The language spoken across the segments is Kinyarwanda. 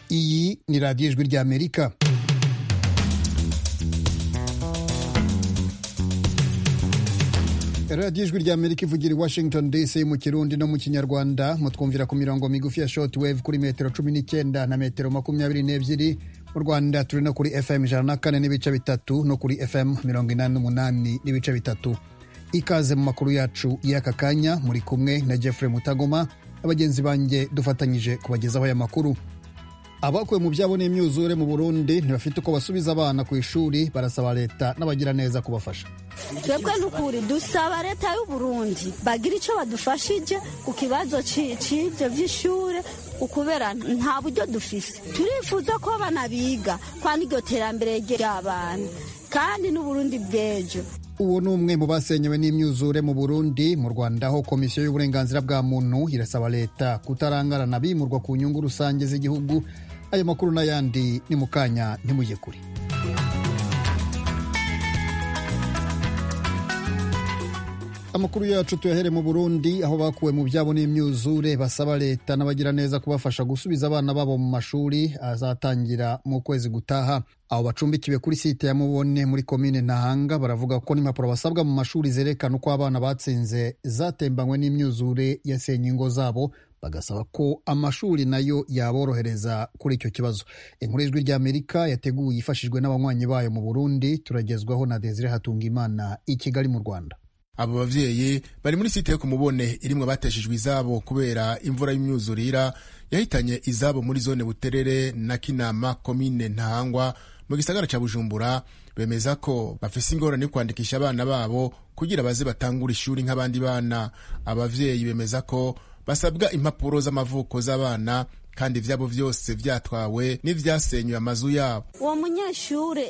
ni radiyo ijwi rya amerika radiyo ijwi rya amerika ivugira i washington dc mu kirundi no mu kinyarwanda mutwumvira ku mirongo migufi ya short wave kuri metero cumi n'icyenda na metero makumyabiri n'ebyiri mu rwanda turi no kuri fm ijana na kane n'ibice bitatu no kuri fm mirongo inani n'umunani n'ibice bitatu ikaze mu makuru yacu y'aka kanya muri kumwe na jeffrey mutagoma abagenzi banjye dufatanyije kubagezaho aya makuru abakuwe mu byabo n'imyuzure mu burundi ntibafite uko basubiza abana ku ishuri barasaba leta n'abagiraneza kubafasha twebwe n'ukuri dusaba leta y'u Burundi bagira icyo badufashije ku kibazo cy'ibyo by'ishuri ukubera nta buryo dufise turifuza ko banabiga kandi iryo terambere ry'abana kandi n'uburundi bw'ejo uwo ni umwe mu basenyewe n'imyuzure mu burundi mu rwanda aho komisiyo y'uburenganzira bwa muntu irasaba leta kutarangarana bimurwa ku nyungu rusange z'igihugu ayo makuru n'ayandi ni mu kanya ntimujye kure amakuru yacu tuyahere mu burundi aho bakuwe mu byabo n'imyuzure basaba leta n'abagiraneza kubafasha gusubiza abana babo mu mashuri azatangira mu kwezi gutaha abo bacumbikiwe kuri site ya mubone muri komine ntahanga baravuga ko n'impapuro basabwa mu mashuri zerekana uko abana batsinze zatembanywe n'imyuzure yasenye ingo zabo bagasaba ko amashuri nayo yaborohereza kuri icyo kibazo inkuru y'ijwi ry'amerika yateguwe yifashijwe n'abanywanyi bayo mu burundi turagezwaho na desire hatungimana i kigali mu rwanda abo bavyeyi bari muri site yo kumubone irimwe bateshejwe izabo kubera imvura y'imyuzurira yahitanye izabo muri zone buterere na kinama komine ntahangwa mu gisagara ca bujumbura bemeza ko bafise ingorane yo kwandikisha abana babo kugira baze batangura ishuri nk'abandi bana abavyeyi bemeza ko basabwa impapuro z'amavuko z'abana kandi ibyabo byose byatwawe n'ibyasenyuye amazu yabo uwo munyeshuri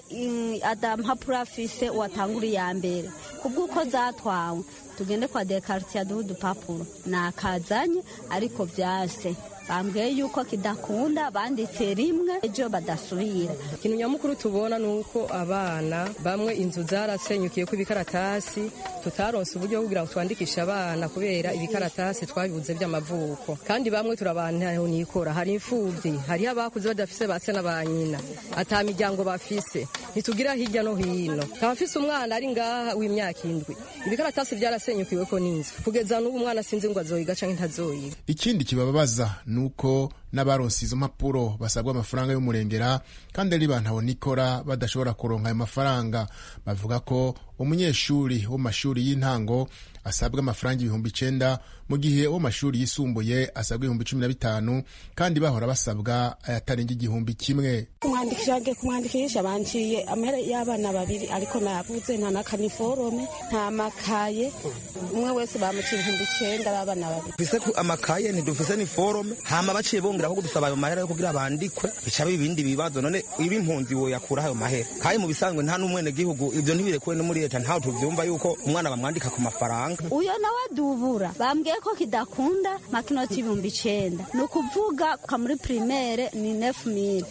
adampapuro afise watangura iya mbere ku bw'uko zatwawe tugende kwa dekaritiya duhe udupapuro nakazanye ariko byase bambwiye yuko kidakunda banditse rimwe ejo badasubira ikintu nyamukuru tubona ni uko abana bamwe inzu zarasenyukiye ku ibikaratasi tutaronse uburyo bwo kugira ngo twandikishe abana kubera ibikaratasi twabibuze by'amavuko kandi bamwe turabantaho nikora hari imfubyi hariho abakuze badafise base na ba nyina ata miryango bafise ntitugira hirya no hino abafise umwana ari ngaha w'imyaka indwi ibikaratasi byarasenyukiwe ko n'inzu kugeza n'ubu umwana sinzi ngo azoyiga canke ntazoyiga ikindi kibababaza nuko n'abaronse izo mpapuro basabwa amafaranga y'umurengera kandi ari bantu nikora badashobora kuronka ayo mafaranga bavuga ko umunyeshuri wo mu mashuri y'intango asabwa amafaranga ibihumbi icenda mu gihe uwo mashuri yisumbuye asabwa ibihumbi cumi na bitanu kandi bahora basabwa ayatarenga igihumbi kimwe kumwandikisha agiye kumwandikisha banciye amahera y'abana babiri ariko nabuze nta nakaniforome nta makaye umwe wese bamuca ibihumbi icenda b'abana babiri dufise amakaye ntidufise niforome hama baciye bongera ahubwo dusaba ayo mahera yo kugira bandikwe bica biba ibindi bibazo none iba impunzi woyakura ayo mahera kandi mu bisanzwe nta n'umwenegihugu ivyo ntibirekuwe no muri leta ntaho tuvyumva yuko umwana bamwandika ku mafaranga uyo nawe dubura bambwiye ko kidakunda makinoti ibihumbi icenda ni ukuvuga kwa muri primaire ni nefu mili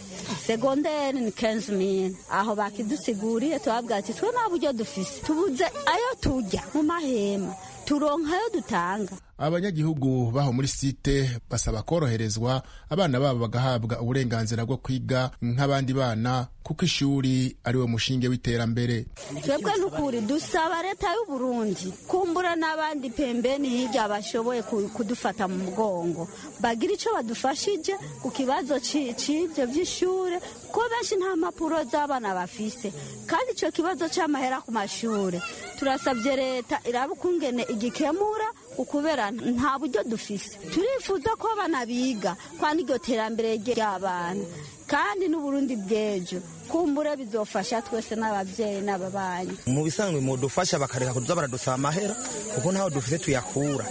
segondere ni kenzi mili aho bakidusiguriye tubabwira ati twe nta buryo dufise tubuze ayo turya mu mahema turonka ayo dutanga abanyagihugu baho muri site basaba koroherezwa abana babo bagahabwa uburenganzira bwo kwiga nk'abandi bana kuko ishuri ariwo mushinge w'iterambere twebwe n'ukuri dusaba leta y'u Burundi kumbura n'abandi pembeni hirya bashoboye kudufata mu mugongo bagira icyo badufashije ku kibazo cy'ibyo by'ishuri kuko benshi nta mpapuro z'abana bafise kandi icyo kibazo cy'amahera ku mashuri turasabye leta iraba ukungene igikemura ukubera nta buryo dufise turifuza ko abana biga kandi iryo terambere ry'abana kandi n'uburundi bw'ejo kumbura bizofasha twese n'ababyeyi n'ababanyi mu bisanzwe mu dufasha bakareka kuza baradusaba amahera kuko ntaho dufite tuyakura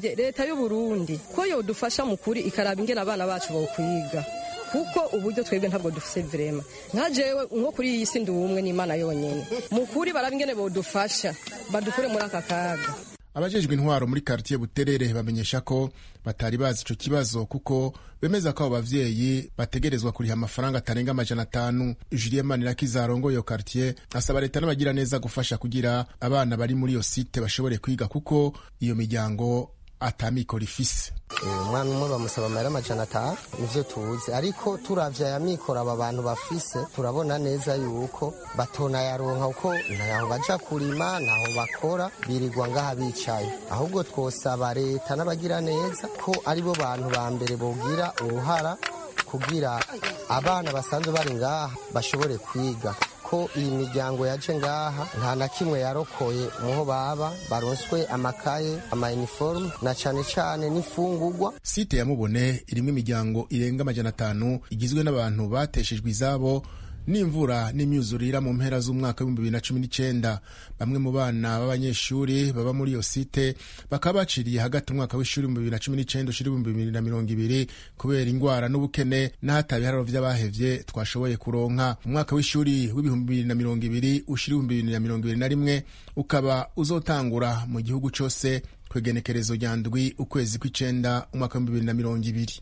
leta y'uburundi ko yodufasha mu kuri ikaraba ingena abana bacu bawukwiga kuko uburyo twebwe ntabwo dufise vrema nka jewe nko kuri iyi si ndi ubumwe n'imana yonyene mu kuri baraba ingene bodufasha badukure muri aka kaga abajejwe intwaro muri karitiye buterere bamenyesha ko batari bazi ico kibazo kuko bemeza ko abo bavyeyi bategerezwa kuriha amafaranga atarenga amajana atanu julien manirakiza arongoye iyo karitiye asaba leta n'abagira neza gufasha kugira abana bari muri iyo site bashobore kwiga kuko iyo miryango atamikoro ifise umwana umwe bamusaba amahera amajana atanu nivyo tuzi ariko turavya aya mikoro aba bantu bafise turabona neza yuko batonayaronka kuko ntaho baja kurima ntaho bakora birirwa ngaha bicaye ahubwo twosaba leta n'abagira neza ko aribo bantu ba mbere bogira uruhara kugira abana basanzwe bari ngaha bashobore kwiga ko iyi miryango yaje ngaha nta na kimwe yarokoye muho baba baronswe amakaye amayiniforume na cane cane n'imfungurwa site ya mubone irimo imiryango irenga amajana atanu igizwe n'abantu bateshejwe izabo n'imvura n'imyuzurira mu mpera z'umwaka w'ibihumbi bibiri na cumi n'icyenda bamwe mu bana b'abanyeshuri baba muri iyo site bakaba baciriye hagati umwaka w'ishuri ibihumbi bibiri na cumi n'icyenda ushira ibihumbi bibiri na mirongo ibiri kubera indwara n'ubukene n'ahataba ibiharuro by'abahevye twashoboye kuronka umwaka w'ishuri w'ibihumbi bibiri na mirongo ibiri ushira ibihumbi bibiri na mirongo ibiri na rimwe ukaba uzotangura mu gihugu cose kwegenekerezo rya ndwi ukwezi kw'icenda umwaka w'ibihumbi bibiri na mirongo ibiri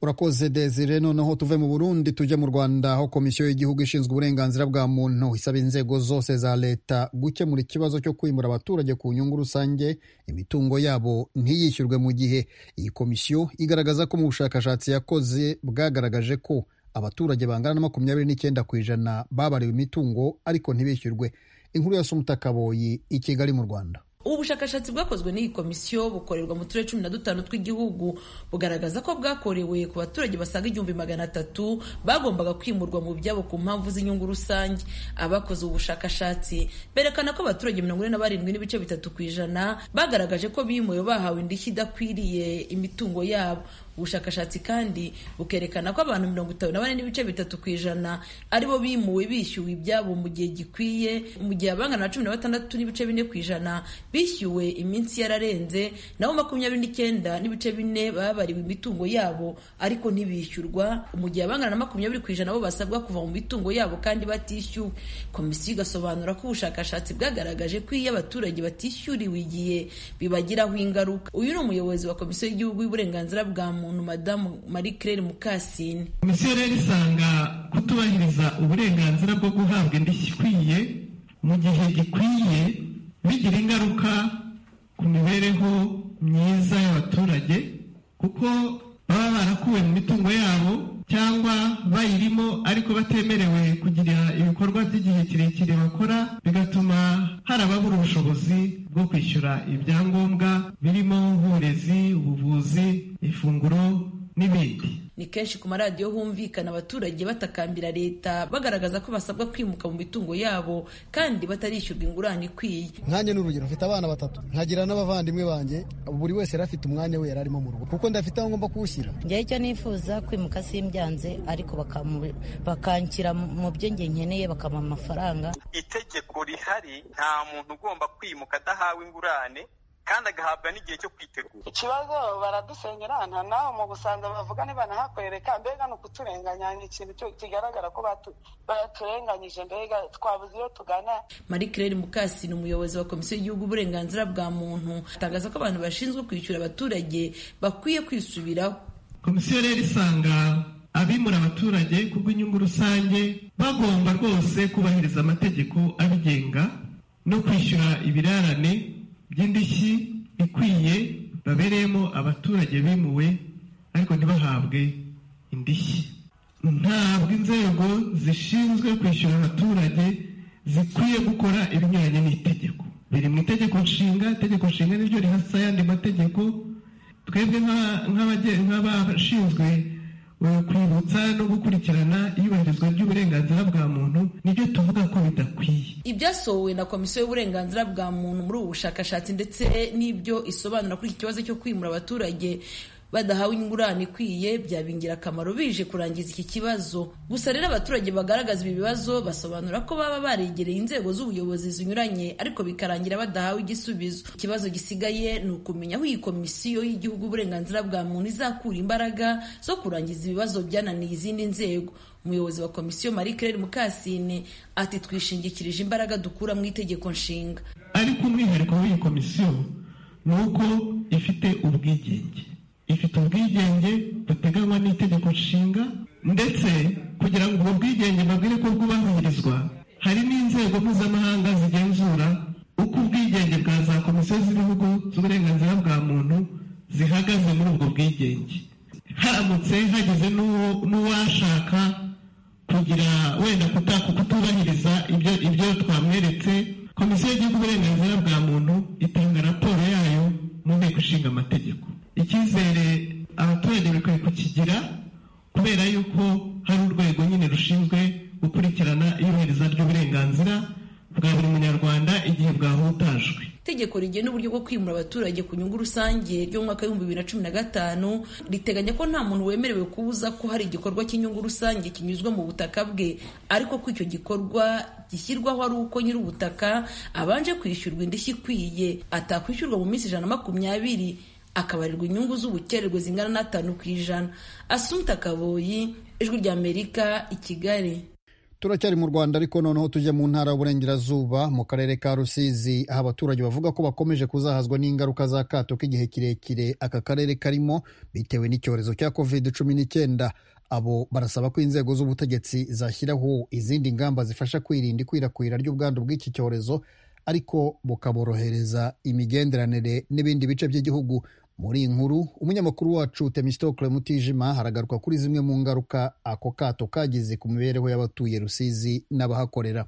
urakoze desire noneho tuve mu burundi tujye mu rwanda aho komisiyo y'igihugu ishinzwe uburenganzira bwa muntu isaba inzego zose za leta gukemura ikibazo cyo kwimura abaturage ku nyungu rusange imitungo yabo ntiyishyurwe mu gihe iyi komisiyo igaragaza ko mu bushakashatsi yakoze bwagaragaje ko abaturage bangana na makumyabiri n'icyenda ku ijana babariwe imitungo ariko ntibishyurwe inkuru ya sumutakaboyi i kigali mu rwanda ubu bushakashatsi bwakozwe n'iyi komisiyo bukorerwa mu turere cumi na dutanu tw'igihugu bugaragaza ko bwakorewe ku baturage basaga igihumbi magana atatu bagombaga kwimurwa mu byabo ku mpamvu z'inyungu rusange abakoze ubu bushakashatsi berekana ko abaturage mirongo ine na barindwi n'ibice bitatu ku ijana bagaragaje ko bimuwe bahawe indishyi idakwiriye imitungo yabo ubushakashatsi kandi bukerekana ko abantu mirongo itanu na bane n'ibice bitatu ku ijana aribo bimuwe bishyuwe ibyabo mu gihe gikwiye mu gihe abangana na cumi na batandatu n'ibice bine ku ijana bishyuwe iminsi yararenze nabo makumyabiri n'icyenda n'ibice bine babariwe imitungo yabo ariko ntibishyurwa mu gihe abangana na makumyabiri ku ijana bo basabwa kuva mu mitungo yabo kandi batishyuwe komisiyo igasobanura ko ubushakashatsi bwagaragaje ko iyo abaturage batishyuriwe igihe bibagiraho ingaruka uyu ni umuyobozi wa komisiyo y'igihugu y'uburenganzira bwa muntu muntu madamu marie claire mukasine komisiyo rero isanga kutubahiriza uburenganzira bwo guhabwa indishyi ikwiye mu gihe gikwiye bigira ingaruka ku mibereho myiza y'abaturage kuko baba barakuwe mu mitungo yabo cyangwa bayirimo ariko batemerewe kugira ibikorwa by'igihe kirekire bakora bigatuma hari ababura ubushobozi bwo kwishyura ibyangombwa birimo nk'uburezi ubuvuzi ifunguro n'ibindi ni kenshi ku maradiyo humvikana abaturage batakambira leta bagaragaza ko basabwa kwimuka mu mitungo yabo kandi batarishyurwa ingurane ikwiye nkanjye ni urugero mfite abana batatu nkagira n'abavandimwe banjye buri wese yari afite umwanya we yari arimo mu rugo kuko ndafite aho ngomba kuwushyira njyewe icyo nifuza kwimuka simbyanze ariko bakanshyira mu byo nge nkeneye bakamuha amafaranga itegeko rihari nta muntu ugomba kwimuka adahawe ingurane kandi agahabwa n'igihe cyo kwitegura ikibazo baradusengerana nawe mu busanza bavuga niba nahakorereka mbega ni ukuturenganya ni ikintu kigaragara ko baraturenganyije mbega twabuze iyo tugana marie claire mukasi ni umuyobozi wa komisiyo y'igihugu uburenganzira bwa muntu atangaza ko abantu bashinzwe kwishyura abaturage bakwiye kwisubiraho komisiyo rero isanga abimura abaturage kubw'inyungu rusange bagomba rwose kubahiriza amategeko abigenga no kwishyura ibirarane by'indishyi ikwiye babereyemo abaturage bimuwe ariko ntibahabwe indishyi ntabwo inzego zishinzwe kwishyura abaturage zikwiye gukora ibinyuranye n'itegeko biri mu itegeko nshinga itegeko nshinga niryo rihasa ayandi mategeko twebwe nk'abashinzwe kwibutsa no gukurikirana iyubahirizwa ry'uburenganzira bwa muntu nibyo tuvuga ko bidakwiye ibyasohowe na komisiyo y'uburenganzira bwa muntu muri ubu bushakashatsi ndetse n'ibyo isobanura kuri iki kibazo cyo kwimura abaturage badahawe ingurane ikwiye byaba ingirakamaro bije kurangiza iki kibazo gusa rero abaturage bagaragaza ibi bibazo basobanura ko baba baregereye inzego z'ubuyobozi zinyuranye ariko bikarangira badahawe igisubizo ikibazo gisigaye ni ukumenya aho iyi komisiyo y'igihugu uburenganzira bwa muntu izakura imbaraga zo kurangiza ibibazo byananiye izindi nzego umuyobozi wa komisiyo marie claire mukasine ati twishingikirije imbaraga dukura mu itegeko nshinga ariko umwihariko w'iyi komisiyo ni uko ifite ubwigenge ifite ubwigenge buteganywa n'itegeko nshinga ndetse kugira ngo ubwo bwigenge babwire ko bwubahirizwa hari n'inzego mpuzamahanga zigenzura uko ubwigenge bwa za komisiyo z'ibihugu z'uburenganzira bwa muntu zihagaze muri ubwo bwigenge haramutse hageze n'uwo- n'uwashaka kugira wenda kuta- kutubahiriza ibyo ibyo twamweretse komisiyo y'igihugu uburenganzira bwa muntu itanga raporo yayo mu nteko ishinga amategeko icyizere abaturage bikwiye kukigira kubera yuko hari urwego nyine rushinzwe gukurikirana iyubahirizwa ry'uburenganzira bwa buri munyarwanda igihe bwahutajwe itegeko rigena uburyo bwo kwimura abaturage ku nyungu rusange ryo mu mwaka w'ibihumbi bibiri na cumi na gatanu riteganya ko nta muntu wemerewe kubuza ko hari igikorwa cy'inyungu rusange kinyuzwe mu butaka bwe ariko ko icyo gikorwa gishyirwaho ari uko nyir'ubutaka abanje kwishyurwa indishyi ikwiye atakwishyurwa mu minsi ijana na makumyabiri akabarirwa inyungu z'ubukererwe zingana n'atanu ku ijana asunta kaboyi ijwi ry'amerika i kigali turacyari mu rwanda ariko noneho tujya mu ntara y'uburengerazuba mu karere ka rusizi aho abaturage bavuga ko bakomeje kuzahazwa n'ingaruka za kato k'igihe kirekire aka karere karimo bitewe n'icyorezo cya covid cumi n'icyenda abo barasaba ko inzego z'ubutegetsi zashyiraho izindi ngamba zifasha kwirinda ikwirakwira ry'ubwandu bw'iki cyorezo ariko bukaborohereza imigenderanire n'ibindi bice by'igihugu muri iyi nkuru umunyamakuru wacu temistokle mutijima haragaruka kuri zimwe mu ngaruka ako kato kagize ku mibereho y'abatuye rusizi n'abahakorera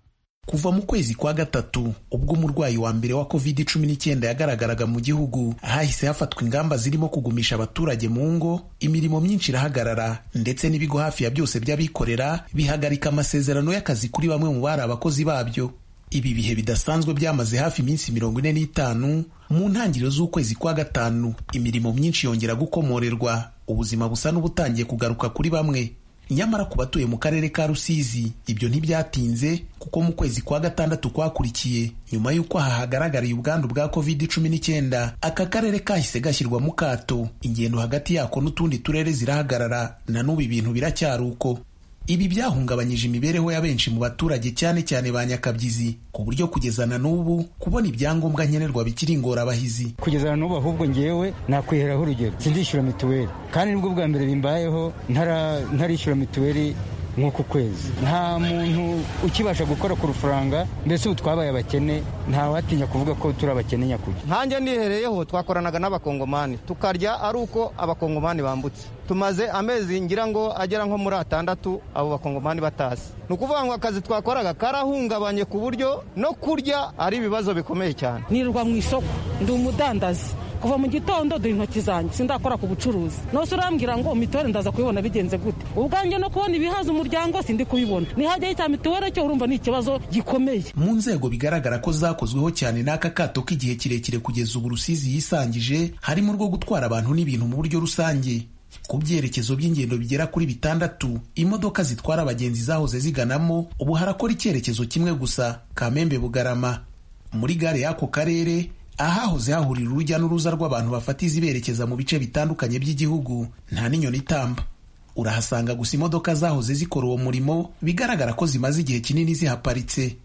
kuva mu kwezi kwa gatatu ubwo umurwayi wa mbere wa covid cumi n'icyenda yagaragaraga mu gihugu hahise hafatwa ingamba zirimo kugumisha abaturage mu ngo imirimo myinshi irahagarara ndetse n'ibigo hafi ya byose by'abikorera bihagarika amasezerano y'akazi kuri bamwe mu bari abakozi babyo ibi bihe bidasanzwe byamaze hafi iminsi mirongo ine n'itanu mu ntangiriro z'ukwezi kwa gatanu imirimo myinshi yongera gukomorerwa ubuzima busa n'ubutangiye kugaruka kuri bamwe nyamara ku batuye mu karere ka rusizi ibyo ntibyatinze kuko mu kwezi kwa gatandatu kwakurikiye nyuma y'uko aha hagaragariye ubwandu bwa covid cumi n'icyenda aka karere kahise gashyirwa mu kato ingendo hagati yako n'utundi turere zirahagarara na n'ubu ibintu biracyari uko ibi byahungabanyije imibereho ya benshi mu baturage cyane cyane ba nyakabyizi ku buryo kugeza na n'ubu kubona ibyangombwa nkenerwa bikiri ingorabahizi kugeza na n'ubu ahubwo ngewe nakwiheraho urugero sindishyura mituweli kandi nibwo bwa mbere bimbayeho ntara- ntarishyura mituweli nk'uku kwezi nta muntu ukibasha gukora ku rufaranga mbese ubu twabaye abakene ntawatinya kuvuga ko turi abakene nyakuri nkanjye nihereyeho twakoranaga n'abakongomani tukarya ari uko abakongomani bambutse tumaze amezi ngira ngo agera nko muri atandatu abo bakongomani batazi ni ukuvuga ngo akazi twakoraga karahungabanye ku buryo no kurya ari ibibazo bikomeye cyane nirirwa mu isoko ndi umudandazi kuva mu gitondo duha intoki zanjye sindakora ku bucuruzi nose urambwira ngo mituweli ndaza kubibona bigenze gute ubwanjye no kubona ibihaza umuryango sindi kubibona nihajyaho icya mituweli cyo urumva ni ikibazo gikomeye mu nzego bigaragara ko zakozweho cyane n'aka kato k'igihe kirekire kugeza ubu rusizi yisangije harimo urwo gutwara abantu n'ibintu mu buryo rusange ku byerekezo by'ingendo bigera kuri bitandatu imodoka zitwara abagenzi zahoze ziganamo ubu harakora icyerekezo kimwe gusa kamembe bugarama muri gare y'ako karere ahahoze hahurira urujya n'uruza rw'abantu bafata iziberekeza mu bice bitandukanye by'igihugu nta n'inyoni itamba urahasanga gusa imodoka zahoze zikora uwo murimo bigaragara ko zimaze igihe kinini zihaparitse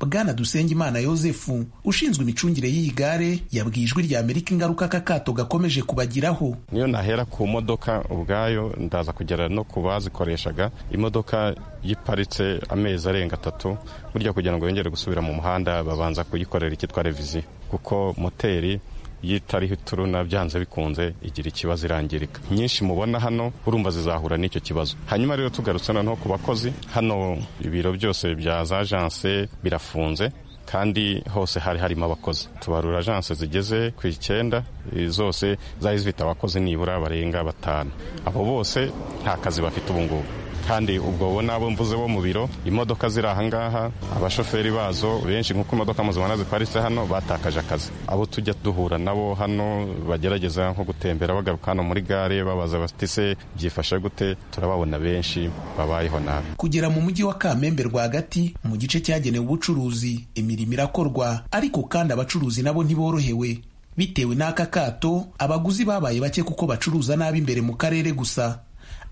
bwana dusengimana yosefu ushinzwe imicungire y'iyi gare yabwiye ijwi rya amerika ingaruka aka kato gakomeje kubagiraho niyo nahera ku modoka ubwayo ndaza kugera no ku bazikoreshaga imodoka yiparitse amezi arenga atatu burya kugira ngo yongere gusubira mu muhanda babanza kuyikorera icyitwa reviziyo kuko moteri iyo itariho ituruna byanze bikunze igira ikibazo irangirika nyinshi mubona hano urumva zizahura n'icyo kibazo hanyuma rero tugarutse noneho ku bakozi hano ibiro byose bya za ajanse birafunze kandi hose hari harimo abakozi tubarura ajanse zigeze ku icyenda eh, zose zari zifite abakozi nibura barenga batanu abo bose nta kazi bafite ubu ngubu kandi ubwo bo n'abo mvuze bo mu biro imodoka ziri aha ngaha abashoferi bazo benshi nk'uko imodoka muzibona ziparitse hano batakaje akazi abo tujya duhura nabo hano bagerageza nko gutembera bagaruka hano muri gare babaza bati se byifashe gute turababona benshi babayeho nabi kugera mu mujyi wa kamembe rwagati mu gice cyagenewe ubucuruzi imirimo irakorwa ariko kandi abacuruzi nabo ntiborohewe bitewe n'aka kato abaguzi babaye bake kuko bacuruza nabi imbere mu karere gusa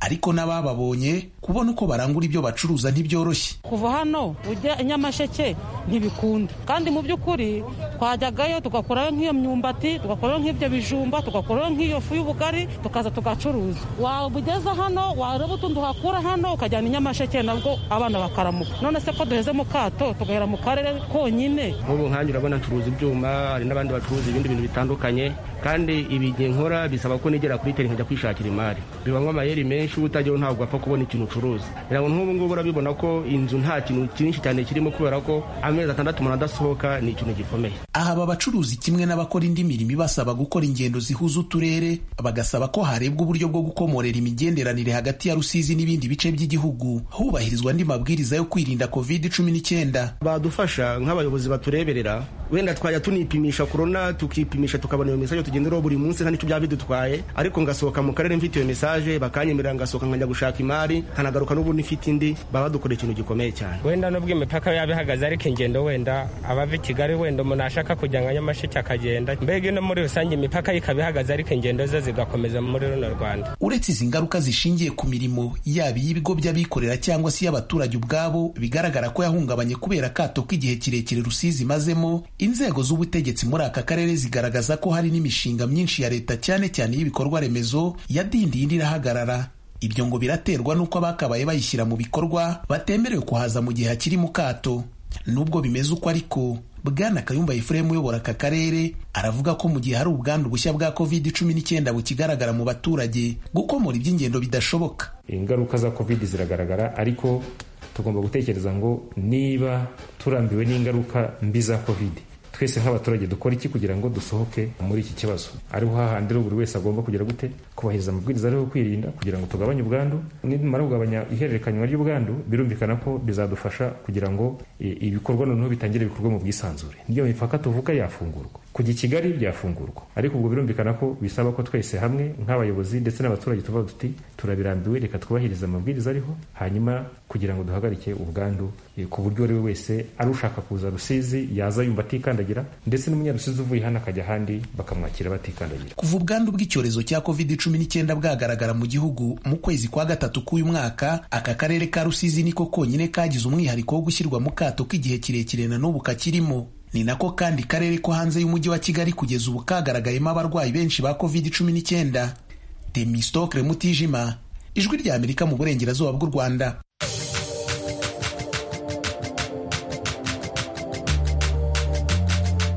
ariko n'abababonye kubona uko barangura ibyo bacuruza ntibyoroshye kuva hano ujya i nyamasheke ntibikunda kandi mu by'ukuri twajyagayo tugakorayo nk'iyo myumbati tugakorayo nk'ibyo bijumba tugakorayo nk'iyo fu y'ubugari tukaza tugacuruza waba ugeze hano wareba utundi uhakura hano ukajyana i nyamasheke nabwo abana bakaramuka none se ko duheze mu kato tugahera mu karere konyine nk'ubu nkanjye urabona ncuruza ibyuma hari n'abandi bacuruza ibindi bintu bitandukanye kandi ibi ngiye nkora bisaba ko nigera kuri teri nkajya kwishakira imari biba nk'amayeri menshi utageho ntabwo wapfa kubona ikintu ucuruza rero nk'ubu ngubu urabibona ko inzu nta kintu cyinshi cyane kirimo kubera ko amezi atandatu umuntu adasohoka ni ikintu gikomeye aha aba bacuruzi kimwe n'abakora indi mirimo ibasaba gukora ingendo zihuza uturere bagasaba ko harebwa uburyo bwo gukomorera imigenderanire hagati ya rusizi n'ibindi bice by'igihugu hubahirizwa andi mabwiriza yo kwirinda covid cumi n'icyenda badufasha nk'abayobozi batureberera wenda twajya tunipimisha korona tukipimisha tukabona iyo mesaje tugenderaho buri munsi nta n'icyo byaba bidutwaye ariko ngasohoka mu karere mfite iyo mesaje bakanyemerera ngasohoka nkajya gushaka imari nkanagaruka n'ubundi mfite indi baba badukoreye ikintu gikomeye cyane wenda nubwo imipaka yaba ihagaze ariko ingendo wenda abava i kigali wenda umuntu ashaka kujya nka nyamasheke akagenda mbega no muri rusange imipaka ye ikaba ihagaze ariko ingendo ze zigakomeza muri runo rwanda uretse izi ngaruka zishingiye ku mirimo yaba iy'ibigo by'abikorera cyangwa se iy'abaturage ubwabo bigaragara ko yahungabanye kubera akato k'igihe kirekire rusizi imazemo inzego z'ubutegetsi muri aka karere zigaragaza ko hari n'imishinga myinshi ya leta cyane cyane y'ibikorwa remezo yadindiye indi irahagarara ibyo ngo biraterwa n'uko abakabaye bayishyira mu bikorwa batemerewe kuhaza mu gihe hakiri mu kato nubwo bimeze uko ariko bwana kayumba yifuremu uyobora aka karere aravuga ko mu gihe hari ubwandu bushya bwa covid cumi n'icyenda bukigaragara mu baturage gukomora iby'ingendo bidashoboka ingaruka za covid ziragaragara ariko tugomba gutekereza ngo niba turambiwe n'ingaruka mbi za covid twese nk'abaturage dukora iki kugira ngo dusohoke muri iki kibazo ariho hahandi rero buri wese agomba kugira gute kubahiriza amabwiriza ariho kwirinda kugira ngo tugabanye ubwandu nimara kugabanya ihererekanywa ry'ubwandu birumvikana ko bizadufasha kugira ngo ibikorwa noneho bitangire bikorwe mu bwisanzure niyo mipaka tuvuga yafungurwa kujya i kigali byafungurwa ariko ubwo birumvikana ko bisaba ko twese hamwe nk'abayobozi ndetse n'abaturage tuvuga duti turabirambiwe reka twubahirize amabwiriza ariho hanyuma kugira ngo duhagarike ubwandu ku buryo uwo ari we wese ari ushaka kuza rusizi yaza yumva atikandagira ndetse n'umunyarusizi uvuye hano akajya ahandi bakamwakira batikandagira kuva ubwandu bw'icyorezo cya covid cumi n'icyenda bwagaragara mu gihugu mu kwezi kwa gatatu k'uyu mwaka aka karere ka rusizi niko konyine kagize umwihariko wo gushyirwa mu kato k'igihe kirekire na n'ubu kakirimo ni nako kandi karere ko hanze y'umujyi wa kigali kugeza ubu kagaragayemo abarwayi benshi ba covid cumi n'icyenda demistokre mutijima ijwi rya amerika mu burengerazuba bw'u rwanda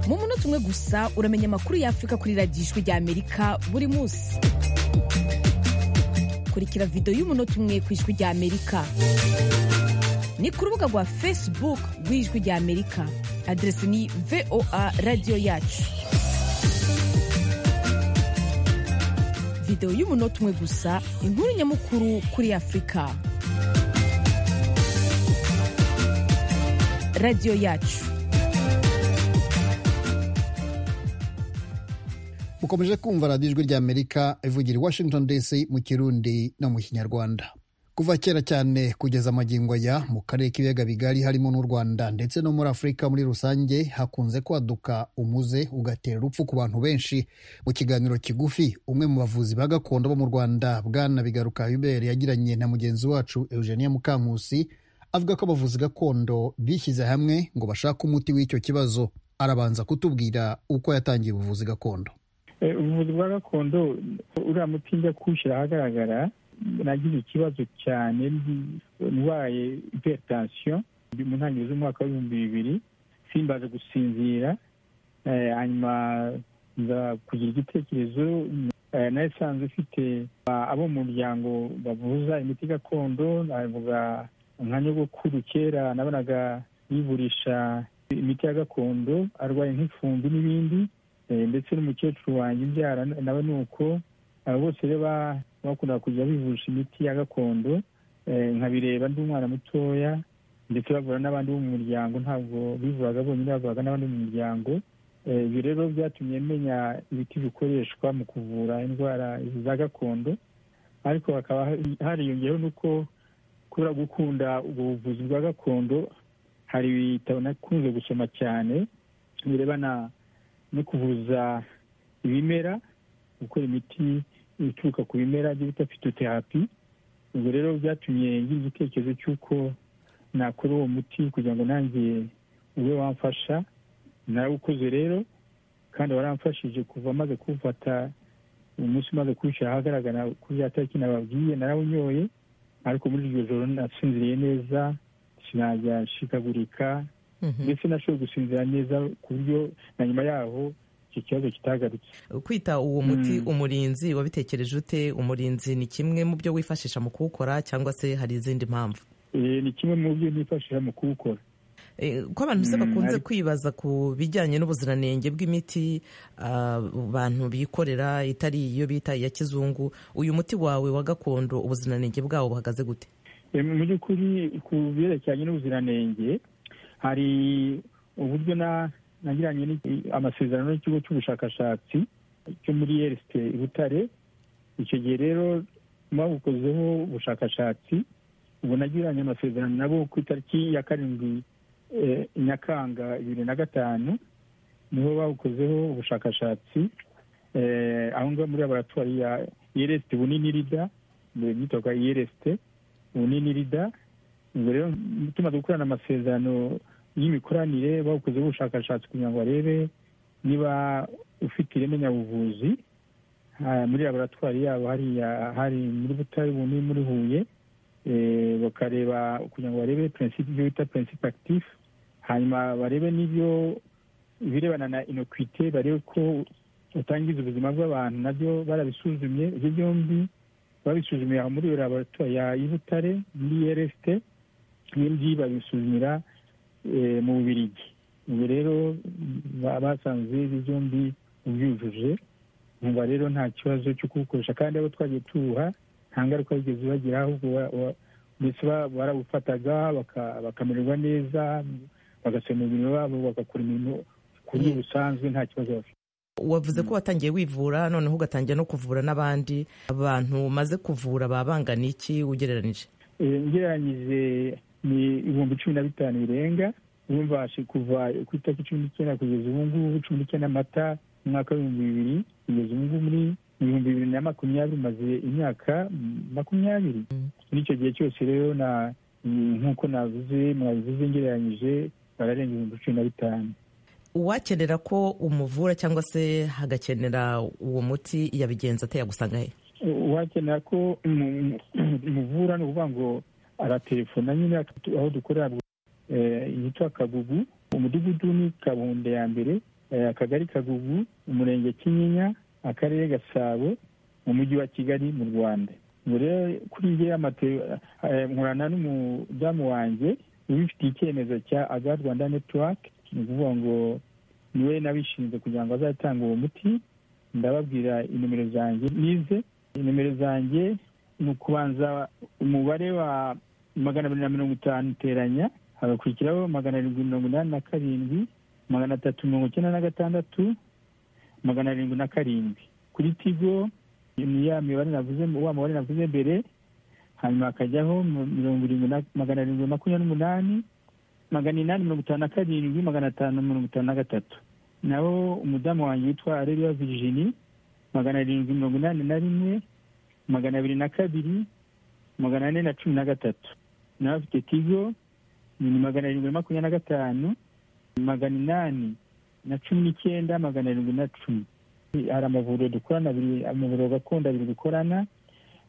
mu munota umwe gusa uramenya amakuru y'afurika kuri radiyo ijwi rya amerika buri munsi kurikira videwo y'umunota umwe ku ijwi rya amerika ni ku rubuga rwa facebook rw'ijwi rya amerika aderesi ni voa radiyo yacu videwo y'umunota umwe gusa inkuru nyamukuru kuri afurika radiyo yacu mukomeje kumva radiyo ijwi rya amerika ivugira i washington dc mu kirundi no mu kinyarwanda kuva kera cyane kugeza amagingo ya mu karere k'ibiyaga bigari harimo n'u rwanda ndetse no muri afurika muri rusange hakunze kwaduka umuze ugatera urupfu ku bantu benshi mu kiganiro kigufi umwe mu bavuzi ba gakondo bo mu rwanda bwana bigaruka hubert yagiranye na mugenzi wacu eugenia mukankusi avuga ko abavuzi gakondo bishyize hamwe ngo bashake umuti w'icyo kibazo arabanza kutubwira uko yatangiye ubuvuzi gakondo ubuvuzi bwa gakondo uriya muti njya kuwushyira ahagaragara nagize ikibazo cyane ndwaye hypertension mu ntangiriro z'umwaka w'ibihumbi bibiri simbaze gusinzira hanyuma nza kugira igitekerezo nari isanzwe ifite abo mu muryango bavuza imiti gakondo navuga nka nyogokuru kera nabonaga yivurisha imiti ya gakondo arwaye nk'ifumbi n'ibindi ndetse n'umukecuru wanjye imbyara nawe ni uko bose rero bakunda kujya bivurisha imiti ya gakondo nkabireba ndi umwana mutoya ndetse bavura n'abandi bo mu muryango ntabwo bivuraga bonyine bavuraga n'abandi mu muryango ibi rero byatumye menya ibiti bikoreshwa mu kuvura indwara za gakondo ariko hakaba hariyongeyeho n'uko kubera gukunda ubwo buvuzi bwa gakondo hari ibitabo nakunze gusoma cyane birebana no kuvuza ibimera gukora imiti ituruka ku bimera by'ibita fitoterapi ubwo rero byatumye ngira igitekerezo cy'uko nakora uwo muti kugira ngo nanjye ube wamfasha narawukoze rero kandi waramfashije kuva amaze kuwufata umunsi umaze kuwushyira ahagaragara ko bya tariki nababwiye narawunyoye ariko muri iryo joro nasinziriye neza sinajya nshikagurika ndetse nashobora gusinzira neza ku buryo na nyuma yaho iki kibazo kitagarutse kwita uwo muti umurinzi wabitekereje ute umurinzi ni kimwe mu byo wifashisha mu kuwukora cyangwa se hari izindi mpamvu Eh, ni kimwe mu byo nifashisha mu kuwukora Eh, ko abantu se Mm, bakunze ariko- kwibaza ku bijyanye n'ubuziranenge bw'imiti ah, abantu bikorera itari iyo bita iya kizungu uyu muti wawe wa gakondo ubuziranenge bwawo buhagaze gute Eh, mu by'ukuri ku byerekeranye n'ubuziranenge hari uburyo na nagiranye n'iki- amasezerano n'ikigo cy'ubushakashatsi cyo muri yerisite i butare icyo gihe rero babukozeho ubushakashatsi ubu nagiranye amasezerano nabo ku itariki ya karindwi eh, nyakanga bibiri na gatanu niho bawukozeho ubushakashatsi eh, aho ngaho muri laboratwari ya yeresite bunini rida byitwa yeresite bunini rida ubwo rero tumaze gukorana amasezerano y'imikoranire bawukozeho ubushakashatsi kugira ngo barebe niba ufite ireme nyabuvuzi Ah, muri laboratwari yabo hariya hari muri butare buni muri huye eh, bakareba kugira ngo barebe principe ibyo bita principe actif hanyuma barebe n'ibyo ibirebana na inokwite barebe ko utangiza ubuzima bw'abantu nabyo barabisuzumye ibyo byombi babisuzumiye aho muri iyo laboratwari ya y'i butare muri rst ibindi babisuzumira eh, mu bubirigi ubu rero ba- basanze ibi byombi byujuje nkumva rero nta kibazo cyo kuwukoresha kandi abo twagiye tuwuha nta ngaruka bigeze bagira ahubwo wa- wa- ndetse ba- barawufataga baka- bakamererwa neza bagasoma umubiri wabo bagakora imirimo ku buryo busanzwe nta kibazo bafite wavuze ko watangiye wivura noneho ugatangira no kuvura n'abandi abantu umaze kuvura babangana iki ugereranije Eh, ngereranyije ni ibihumbi cumi na bitanu birenga ubu mbashe kuva ku itariki cumi n'icyenda kugeza ubu ngubu cumi n'icyenda mata mu mwaka w'ibihumbi bibiri kugeza ubu ngubu muri ibihumbi bibiri na makumyabiri maze imyaka mm, makumyabiri muri icyo gihe cyose rero na mm, nk'uko navuze mwabivuze ngereranyije bararenga ibihumbi cumi na bitanu uwakenera ko umuvura cyangwa se hagakenera uwo muti yabigenza ate yagusanga he wakenera ko mu- mu- muvura ni ukuvuga ngo aratelefona nyine atu- aho dukorera eh, yitwa kagugu umudugudu ni kabunde ya mbere eh, akagari kagugu umurenge kinyinya akarere gasabo mu mujyi wa kigali mu rwanda Ubwo rero kuri nge nkorana n'umudamu wanjye ubifitiye icyemezo cya agar rwanda network ni ukuvuga ngo niwe nabishinzwe kugira ngo azatange uwo muti ndababwira inimero zanjye nize inimero zanjye ni ukubanza umubare wa magana abiri na mirongo itanu iteranya hagakurikiraho magana arindwi mirongo inani na karindwi magana atatu mirongo icyenda na gatandatu magana arindwi na karindwi kuri tigo ni ya mibare navuze wa mubare navuze mbere hanyuma hakajyaho mu- mirongo irindwi na magana arindwi makumyabiri n'umunani magana inani mirongo itanu na karindwi magana atanu mirongo itanu na gatatu naho umudamu wanjye witwa areruya virginie magana arindwi mirongo inani na rimwe magana abiri na kabiri magana ane na cumi na gatatu nawe afite tigo ni magana arindwi na makumyabiri na gatanu magana inani na cumi n'icyenda magana arindwi na cumi hari amavuriro dukorana abiri amavuriro gakondo abiri dukorana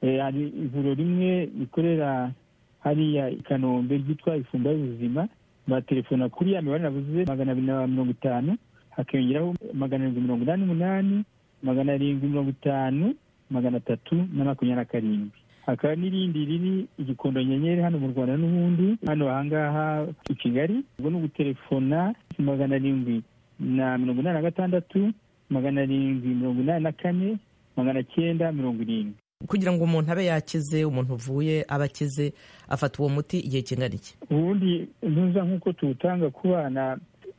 Eh, hari ivuriro rimwe rikorera hariya i kanombe ryitwa ifumba y'ubuzima batelefona kuri ya mibare navuze magana abiri na mirongo itanu hakiyongeraho magana arindwi mirongo inani n'umunani magana arindwi mirongo itanu magana atatu na makumyabiri na karindwi hakaba n'irindi riri igikondo nyenyeri hano mu rwanda n'ubundi hano ahangaha i kigali ubwo ni ugutelefona magana arindwi na mirongo inani na gatandatu magana arindwi mirongo inani na kane magana cyenda mirongo irindwi kugira ngo umuntu abe yakize umuntu uvuye aba akize afata uwo muti igihe kingana iki ubundi ntuza nk'uko tuwutanga ku bana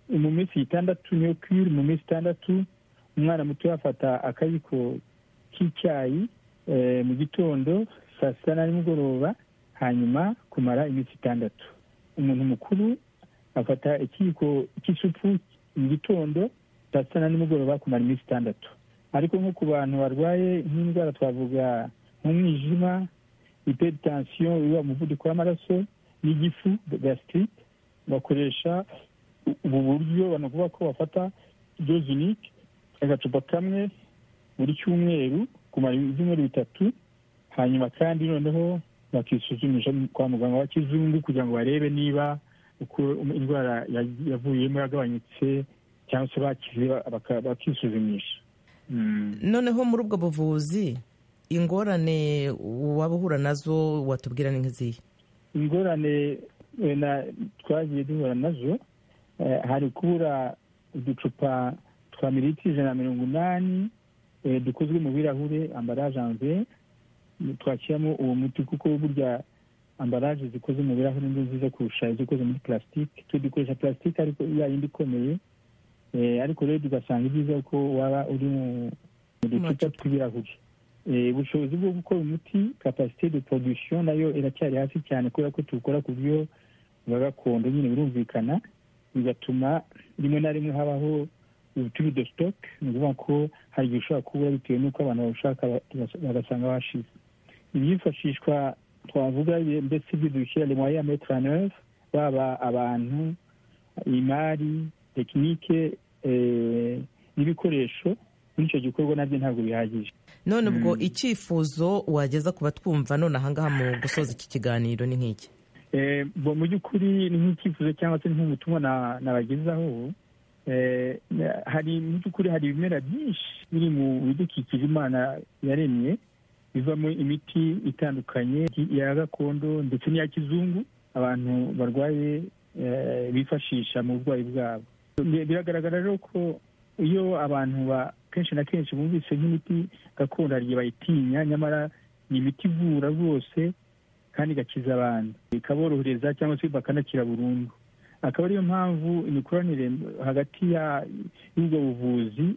mu minsi itandatu niyo kwiri mu minsi itandatu umwana muto yafata akayiko k'icyayi eh, mu gitondo saa sita na nimugoroba hanyuma kumara iminsi itandatu umuntu mukuru afata ikiyiko cy'isupu mu gitondo saa sita na nimugoroba kumara iminsi itandatu ariko nko ku bantu barwaye nk'indwara twavuga nk'umwijima hypertension uba umuvuduko w'amaraso n'igifu gasitite bakoresha ubu buryo banavuga ko bafata doze unike agacupa kamwe buri cyumweru kumara ibyumweru bitatu hanyuma kandi noneho bakisuzumisha kwa muganga wa kizungu kugira ngo barebe niba uko indwara yavuyemo yagabanyutse cyangwa se bakize bakisuzumisha noneho muri ubwo buvuzi ingorane waba uhura nazo watubwira ni nk'izihe ingorane twagiye duhura nazo hari kubura uducupa twa mililitiro ijana na mirongo inani dukozwe mu birahure ambaraje anve twashyiramo uwo muti kuko burya ambaraje zikoze mu birahure ni nziza kurusha izikoze muri purasitike twe dukoresha purasitike ariko ya yindi ikomeye ariko rero tugasanga ibyiza ko waba uri mu ducupa tw'ibirahuri ubushobozi bwo gukora umuti kapasite de production nayo iracyari hasi cyane kubera ko tuwukora ku buryo bwa gakondo nyine birumvikana bigatuma rimwe na rimwe habaho ubuturi de stock ni ukuvuga ko hari igihe ushobora kubura bitewe n'uko abantu bawushaka bagasanga bashize ibyifashishwa twavuga ndetse ibyo dushyira lemoya metraneve baba abantu imari tekinike n'ibikoresho muri icyo gikorwa nabyo ntabwo bihagije none ubwo icyifuzo wageza ku batwumva none ahangaha mu gusoza iki kiganiro ni nk'iki mu by'ukuri ni nk'icyifuzo cyangwa se nk'ubutumwa nabagezaho hari mu by'ukuri hari ibimera byinshi biri mu bidukikije imana yaremye bivamo imiti itandukanye ya gakondo ndetse n'iya kizungu abantu barwaye bifashisha mu burwayi bwabo biragaragara rero ko iyo abantu kenshi na kenshi bumvise nk'imiti gakondo hari igihe bayitinya nyamara ni imiti ivura rwose kandi igakiza abantu ikaborohereza cyangwa se bakanakira burundu akaba ariyo mpamvu imikoranire hagati y'ubwo buvuzi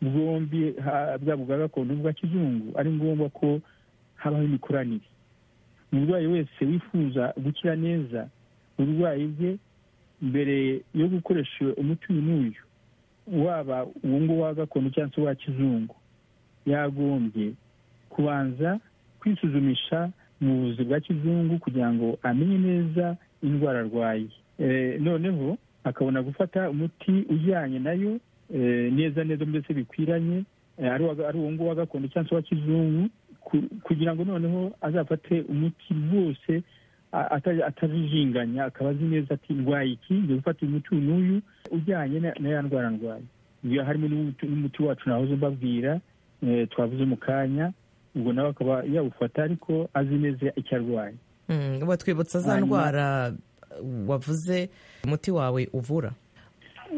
bwombi bwaba ubwa gakondo n'ubwa kizungu ari ngombwa ko habaho imikoranire umurwayi wese wifuza gukira neza uburwayi bwe mbere yo gukoresha umuti uyu n'uyu waba uwo nguwo wa gakondo cyangwa se uwa kizungu yagombye kubanza kwisuzumisha mu buvuzi bwa kizungu kugira ngo amenye neza indwara arwaye noneho akabona gufata umuti ujyanye nayo neza neza mbese bikwiranye ari uwo nguwo wa gakondo cyangwa se uwa kizungu kugira ngo noneho azafate umuti rwose atajijinganya akaba azi neza ati ndwaye iki ngiye gufata umuti n'uyu ujyanye na ya ndwara ndwaye iyo harimo n'umuti wacu nahoze mbabwira twavuze mu kanya ubwo nawe akaba yawufata ariko azi neza icyo arwaye batwibutsa za ndwara wavuze umuti wawe uvura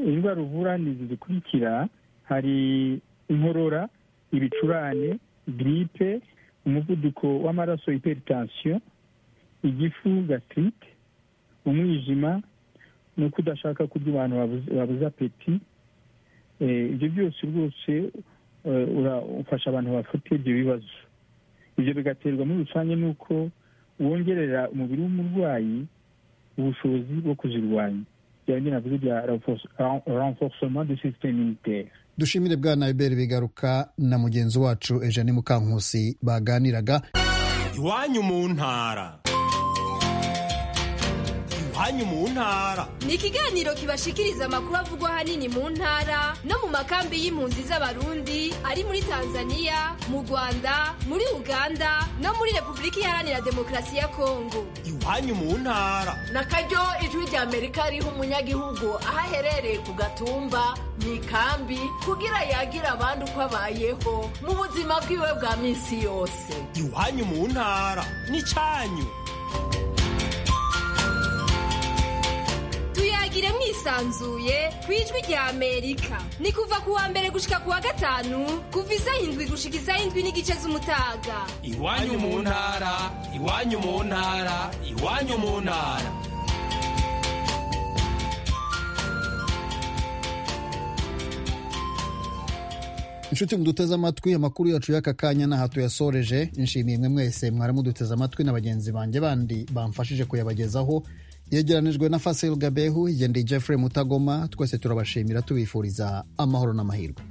indwara uvura ni izi zikurikira hari inkorora ibicurane giripe umuvuduko w'amaraso iperitansiyo igifu gatirite umwijima ni uko udashaka kurya abantu babuze apeti ibyo byose rwose ufasha abantu bafite ibyo bibazo ibyo bigaterwa muri rusange n'uko wongerera umubiri w'umurwayi ubushobozi bwo kuzirwanya byabindi navuze bya renforcement de systeme imitaire dushimire bwa naiberi bigaruka na mugenzi wacu eugene mukankusi baganiraga iwanyu mu ntara iwanyu mu ntara ni ikiganiro kibashikiriza amakuru avugwa ahanini mu ntara no mu makambi y'impunzi z'abarundi ari muri tanzania mu rwanda muri uganda no muri repubulika iharanira demokarasi ya kongo iwanyu mu ntara n'akaryo ijwi ry'amerika riha umunyagihugu aho aherereye ku gatumba mu ikambi kugira yagira abandi uko abayeho mu buzima bwiwe bwa minsi yose iwanyu mu ntara n'icyanyu tuyagire mwisanzuye ku ijwi rya amerika ni kuva ku wa mbere gushika ku wa gatanu kuva isaha indwi gushika isaha indwi n'igice z'umutaga iwanyu mu ntara iwanyu mu ntara iwanyu mu ntara inshuti muduteze amatwi amakuru yacu y'aka kanya n'aha tuyasoreje nshimiye mwe mwese mwaramuduteze amatwi na bagenzi banjye bandi bamfashije kuyabagezaho yegeranijwe na fasil gabehu igendeye jeffrey mutagoma twese turabashimira tubifuriza amahoro n'amahirwe